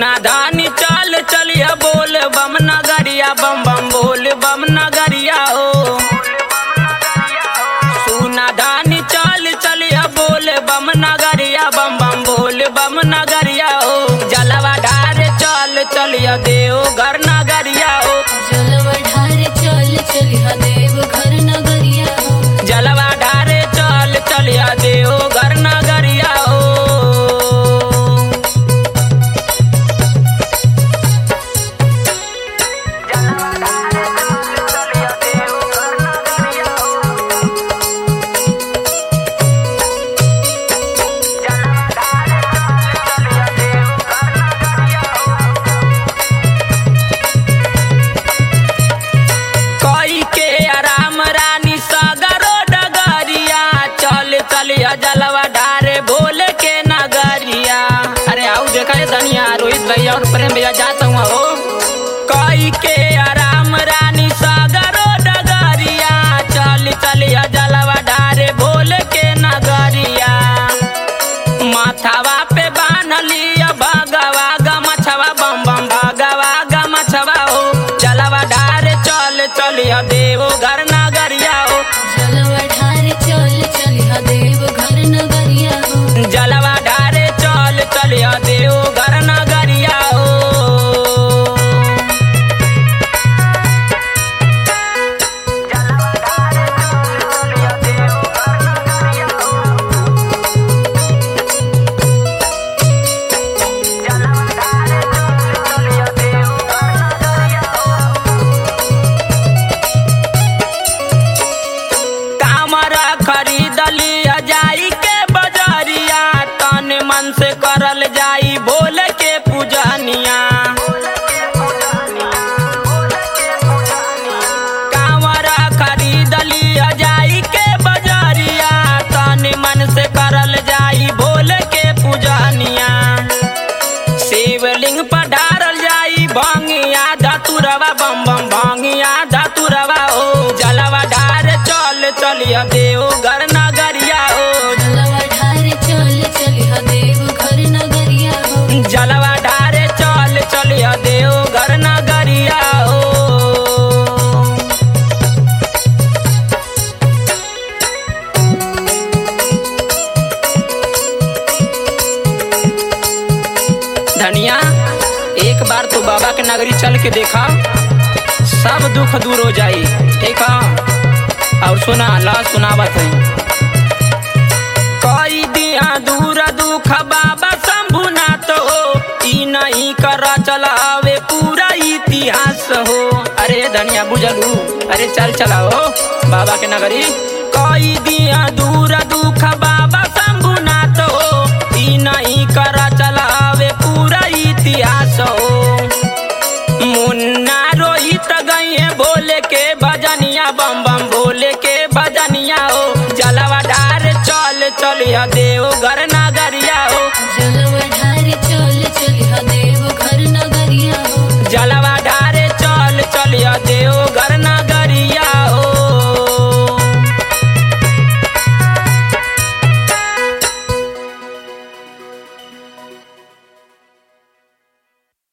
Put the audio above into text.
सुना धानी चल चलिया बोल बम नगरिया बम बम बोल बम नगरिया ओ सुना धानी चल चलिया बोल बम नगरिया बम बम बोल बम नगरिया ओ जलवा ढारे चल चलिया देव घर नगरिया ओ जलवा ढारे चल चलिहा देव घर नगरिया हो जलवा ढारे चल चलिया देव घर नगरिया ओ कोई के आराम रानी सागरो डगरिया चल चलिया जलवा ढारे भोले के नगरिया अरे आओ देखा रे धनिया रोहित भैया और प्रेम भैया जाता हूँ हो कोई के आराम रानी सागरो डगरिया चल चलिया जलवा ढारे भोले के नगरिया माथावा पे बान्हलिया भगवा गमछवा बम बम भगवा गमछवा हो जलवा ढारे चल चलिया देवो घर नगरिया हो जलवा ढारे चल चलिहा देव घर नगरिया हो जलवा ढारे चल चलिया देवो घर नगरिया हो कामरा खरीदलिया जाई के बजरिया तन मन से करल जाई भोल के पूजनिया कामरा खरीदलिया जाई के बजरिया तन मन से करल जाई भोल के पूजनिया शिवलिंग पर ढारल जाई भंगिया धतुरवा बम बम भंगिया धतुरवा ओ जलवा ढार चल चलिया देव घर नगरिया ओ जलवा ढारे चल चलिहा देव घर नगरिया हो जलवा ढारे चल चलिया देव घर नगरिया ओ धनिया एक बार तो बाबा के नगरी चल के देखा सब दुख दूर हो जाई ठीक है और सुना ला सुनावत है कई दिया दूर दुख बाबा शंभुनाथ हो ई नहीं कर चलावे पूरा इतिहास हो अरे धनिया बुझलू अरे चल चलाओ बाबा के नगरी कई दिया दूर दुख बाबा शंभुनाथ हो ई नहीं कर चलावे पूरा इतिहास हो मुन्ना रोहित गए भोले के भजनिया बम बम भोले के भजनिया हो जलवा डार चल चलिया देव घर